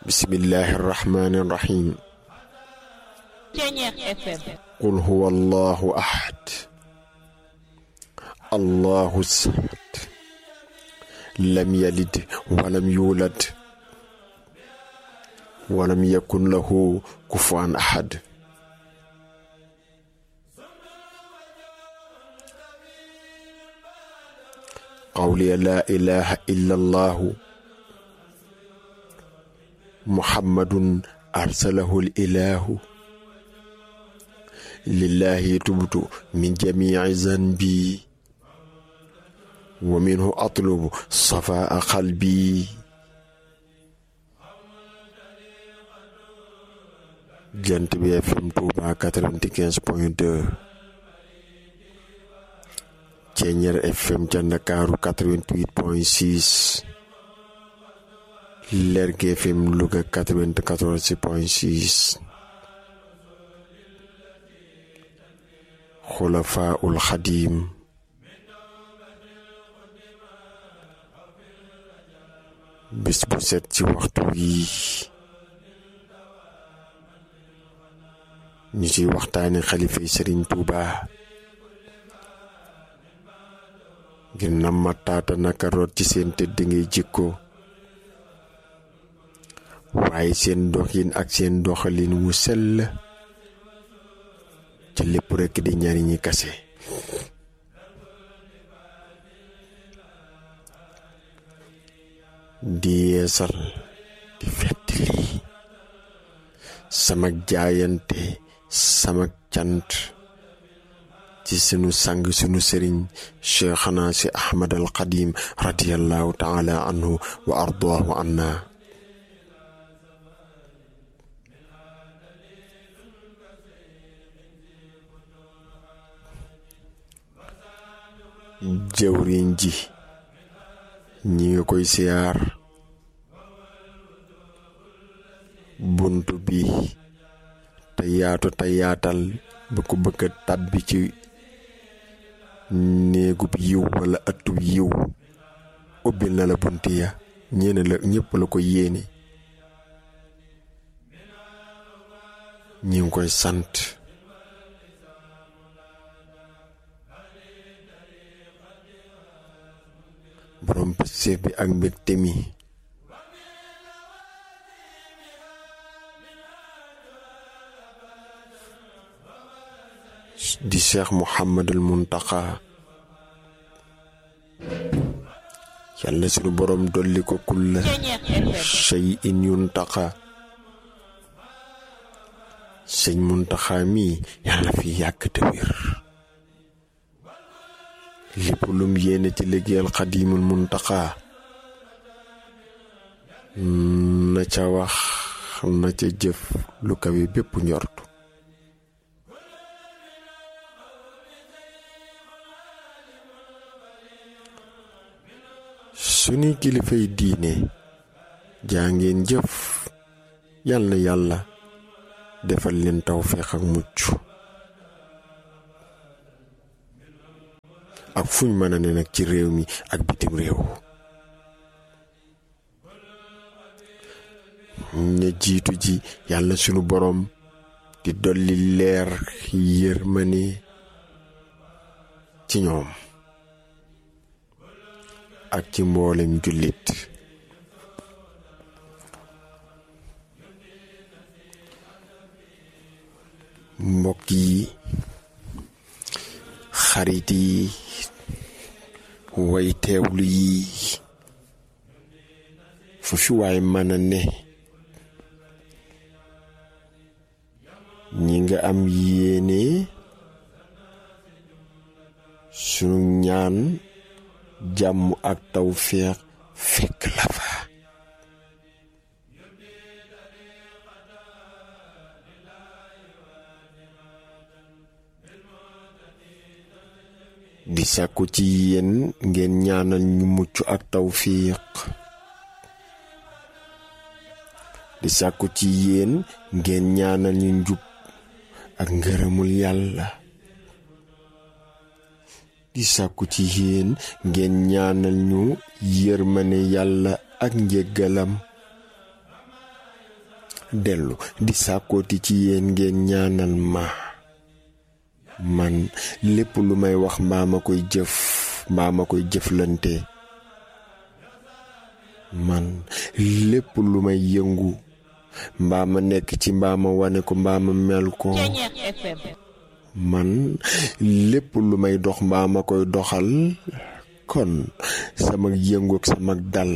bismillahi irrahmani irrahim Ceñeex FM qul huwa allahu ahad allahu samad lam yalid walam yulad walam yakun lahu kufuwan ahad qawliya laa ilaha illa allahu muhammadun arsalahu ilahu lillahi tubtu min jamici zanbi wa minhu atlubu safaa qalbi jant bi FM Touba 95 point 2 Ceeñeer FM ca Ndakaaru 88 point 6 Lergui FM Louga 94 point 6 Xulafaa ul Xadiim bis bu set ci waxtu wii ñu ciy waxtaane xalifa yi Sëriñ Tuuba ngir na mataata naka root ci seen tëdd ngay jikko waaye seen doxin ak seen doxalin wu sell ci lépp rekk di njariñi kase di yeesal di fettali sama jaayante sama cant ci sunu sang sunu sëriñ cheikhana si ahmad al qadim radiallahu taala anhu wa ardaahu anna jëwriñ ji ñi nga koy siyaar buntu bi te yaatu te yaatal ba ko bëgg a tàbbi ci néegub yiw wala ëttub yiw ubbil na la bunt ya ñeene la ñépp la ko yéene ñi ngi koy sant borom pëstéef bi ak mbégte mi di cheikh Mouhamadul Muntaqa yàlla sunu borom dolli ko kulla Ceñeex FM shay'in yuntaqa sëñ Muntaqa mii yàlla fi yàgg te wér lépp lum yéene ci liggéeyal xadimul Muntaqa na ca wax na ca jëf lu kawe bépp njortu suñuy kilifay diine jaa ngeen jëf yal na yàlla defal leen tawféex ak mucc ak fuñ mën a ne nag ci réew mi ak bitim réew ña jiitu ji yàlla sunu boroom di dolli leer yërmane ci ñoom ak ci mboolem jullit mbokk yi xarit yi way teewlu yi fu fi waay mën a ne ñi nga am yéene sunu ñaan jàmm ak tawféex fekk la fa di sàkku ci yéen ngeen ñaanal ñu mucc ak tawfiq di sàkku ci yéen ngeen ñaanal ñu njub ak ngërëmul yàlla di sàkku ci yéen ngeen ñaanal ñu yërmane yàlla ak njéggalam dellu di sàkkooti ci yéen ngeen ñaanal ma man lépp lu may wax mbaa ma koy jëf mbaa ma koy jëflante man lépp lu may yëngu mbaa ma nekk ci mbaa ma wane ko mbaa ma mel ko man lépp lu may dox mbaa ma koy doxal kon sama yëngu ak sama dal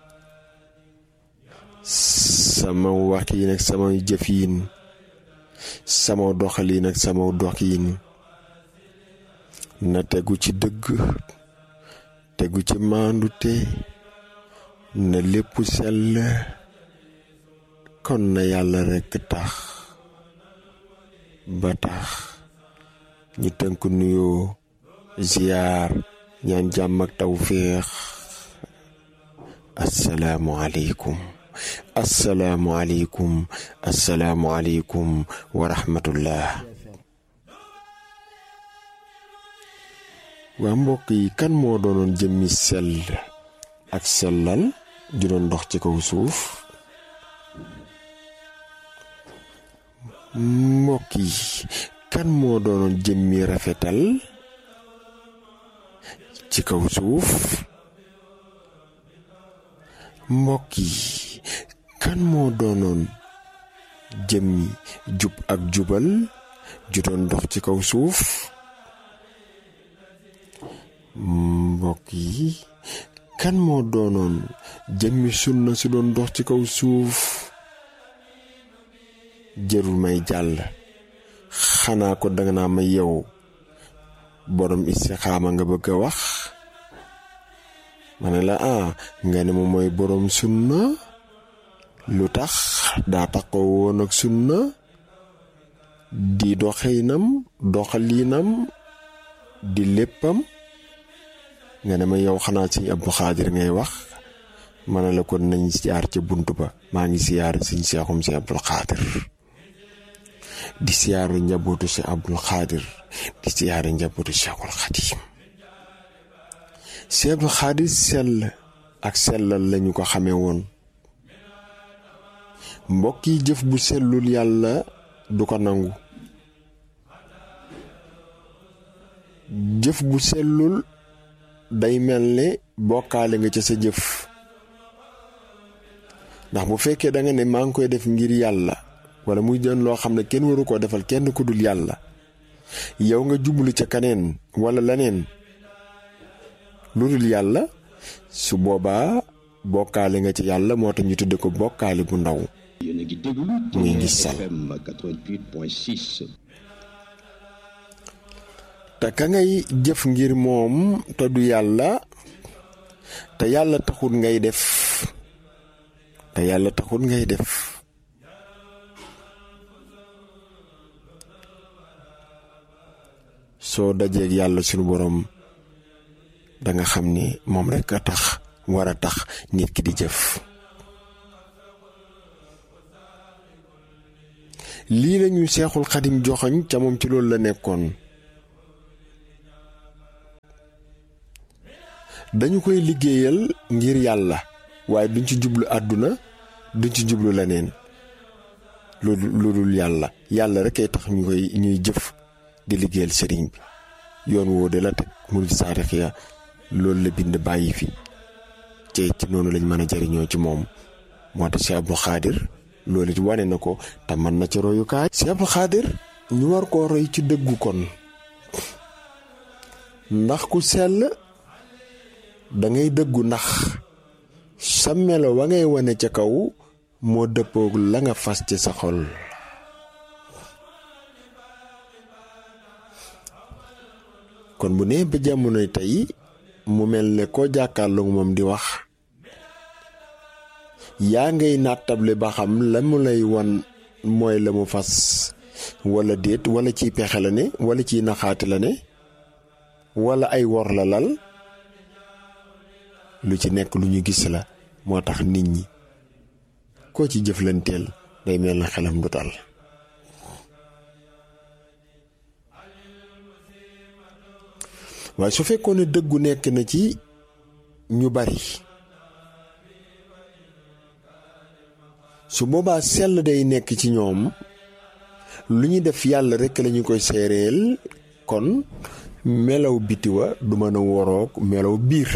sama waxiin ak sama jëfiin sama doxaliin ak sama doxiin na tegu ci dëgg tegu ci maandute na lépp sell kon na yàlla rekk tax ba tax ñu tënk nuyoo ziyaar ñaan jàmm ak tawféex assalaamu aleykum assalaamu aleykum assalaamu aleykum wa rahmatullah waa mbokk yi kan moo doonoon jëmmi sell ak sellal ju doon dox ci kaw suuf mbokk yi kan moo doonoon jëmmi rafetal ci kaw suuf mbokk yi kan moo doonoon jëmmi jub ak jubal ju doon dox ci kaw suuf mbokk yi kan moo doonoon jëmmi sunna si doon dox ci kaw suuf jërul may jàll xanaa ko danga naa ma yow borom istixaama nga bëgg a wax ma ne la ah nga ne ma mooy borom sunna lu tax daa taxaw woon ak sunna di doxinam doxaliinam di léppam nga ne ma yow xanaa si Abdou Xaadir ngay wax ma ne la kon nañ siyaar ca bunt ba maa ngi siyaar siñ seexum si Abdou Xaadir di siyaaru njabootu si Abdul Xaadir di siyaaru njabootu Cheikhul Xadim si Abdul Xaadir sell ak sellal lañu ko xamee woon mbokk yi jëf bu sellul yàlla du ko nangu jëf bu sellul day mel ne bokkaale nga ca sa jëf ndax bu fekkee da nga ne maa ngi koy def ngir yàlla wala muy doon loo xam ne kenn waru koo defal kenn ku dul yàlla yow nga jublu ca kaneen wala leneen lu dul yàlla su boobaa bokkaale nga ci yàlla moo tax ñu tudde ko bokkaale bu ndaw yéen a ngi déglu muy ngi sal FM 88.6 te ka ngay jëf ngir moom te du yàlla te yàlla taxul ngay def te yàlla taxul ngay def soo dajeeg yàlla sunu borom danga xam ni moom rekk a tax war a tax nit ki di jëf lii lañu seexul xadim joxoñ ca moom ci loolu la nekkoon dañu koy liggéeyal ngir yàlla waaye duñ ci jublu àdduna duñ ci jublu leneen lu lu dul yàlla yàlla rek ay tax ñu koy ñuy jëf di liggéeyal sëriñ bi yoon woo de la teg murid saadix ya loolu la bind bàyyi fi te ci noonu lañ mën a jariñoo ci moom moo tax si Abdou Xaadir loolu it wane na ko te mën na ci royukaay si Abdou Xaadir ñu war koo roy ci dëggu kon ndax ku sell dangay dëggu ndax sa melo wa ngay wane ca kaw moo dëppoog la nga fas ci sa xol kon bu nee ba jamonoy tey mu mel ne koo jàkkaarloog moom di wax yaa ngay nattable ba xam la mu lay wan mooy la mu fas wala déet wala ciy pexe la ne wala ciy naxaate la ne wala ay wor la lal lu ci nekk lu ñu gis la moo tax nit ñi koo ci jëflanteel day mel na xelam du dal waaye su fekkoon ne dëggu nekk na ci ñu bari su boobaa sell day nekk ci ñoom lu ñu def yàlla rekk lañu koy seereel kon melaw biti wa du mën a woroog melaw biir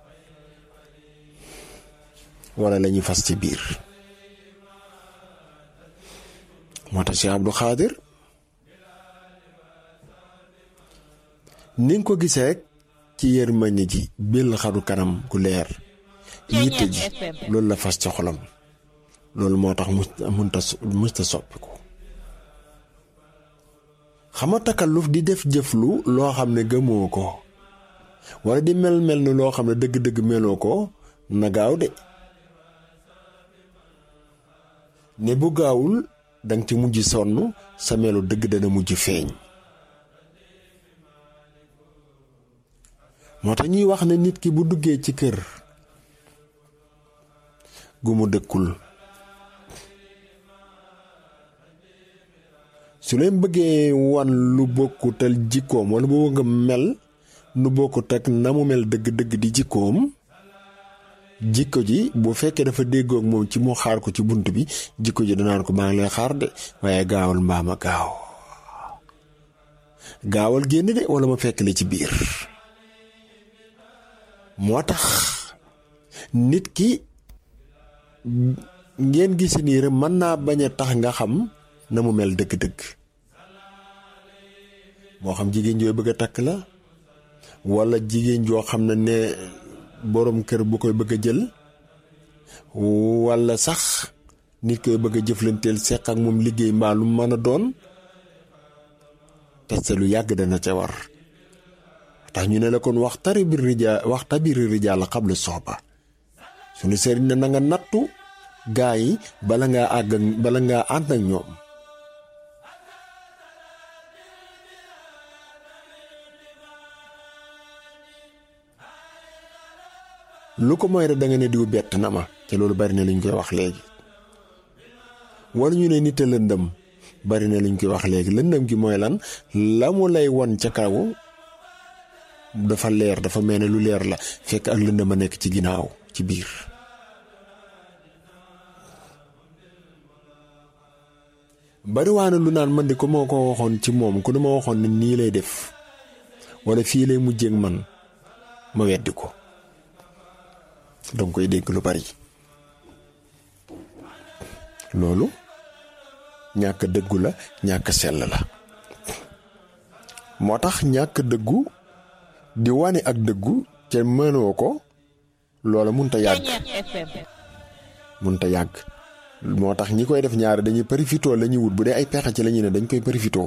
wala lañuy fas ci biir moo tax Cheikh Abdou Khadir ni nga ko gisee rek ci yërmande ji bil xaru kanam gu leer yitte ji loolu la fas ci xolam loolu moo tax munta musta soppiku xama takalluf di def jëflu loo xam ne gëmoo ko wala di mel mel ni loo xam ne dëgg-dëgg meloo ko na gaaw de ne bu gaawul danga ci mujj sonn sa melu dëgg dana mujj feeñ moo tax ñuy wax ne nit ki bu duggee ci kër gu mu dëkkul su leen bëggee wan lu bokkutal jikkoom wala bu nga mel nu bokkut ak na mu mel dëgg-dëgg di jikkoom jikko ji bu fekkee dafa déggoog moom ci mu xaar ko ci bunt bi jikko ji danaan ko maa ngi lay xaar de waaye gaawal mbaama gaaw gaawal génn de wala ma fekk la ci biir moo tax nit ki ngeen gis nii rek mën naa bañ a tax nga xam na mu mel dëgg-dëgg moo xam jigéen jooy bëgg a takk la walla jigéen joo xam ne ne boroom kër bu koy bëgg a jël walla sax nit koy bëgg a jëflanteel seq ak moom liggéey mbaa lu mën a doon parce que lu yàgg dana ca war tax ñu ne la kon wax tari bir rijaal wax tabiri rijaal la xabla soxba suñu sëriñ ne na nga nattu gaa yi bala ngaa àgg bala ngaa ànd ak ñoom lu ko mooy rek da nga ne diw bett na ma te loolu bari na luñ koy wax léegi wala ñu ne nit a lëndëm bari na luñ koy wax léegi lëndëm gi mooy lan la mu lay won ca kaw dafa leer dafa mel ne lu leer la fekk ak lëndëm a nekk ci ginnaaw ci biir bariwaana lu naan man di ko moo ko waxoon ci moom ku dama waxoon ne nii lay def wala fii lay mujjeek man ma weddi ko danga koy dégg lu bari loolu ñàkk dëggu la ñàkk sell la moo tax ñàkk dëggu di wane ak dëggu te mënoo ko loola munta yàgg munta yàgg moo tax ñi koy def ñaari dañuy profitoo la ñuy wut bu dee ay pexe ci la ñuy ne dañ koy profitoo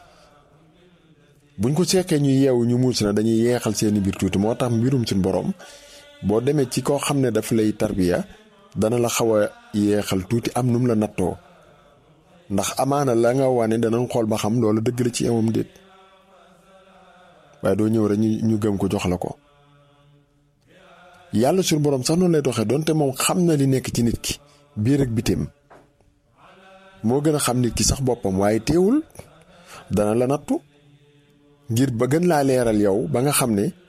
buñ ko seqee ñu yeewu ñu muus na dañuy yeexal seeni biir tuuti moo tax mbirum suñ borom boo demee ci koo xam ne daf lay tarbiya dana la xaw a yeexal tuuti am num la nattoo ndax amaana la nga wane danañ xool ba xam loolu dëgg la ci amam déet waaye doo ñëw rek ñu ñu gëm ko jox la ko yàlla suñu borom sax noonu lay doxee donte moom xam na li nekk ci nit ki biir ak bitim moo gën a xam nit ki sax boppam waaye teewul dana la nattu ngir ba gën laa leeral yow ba nga xam ne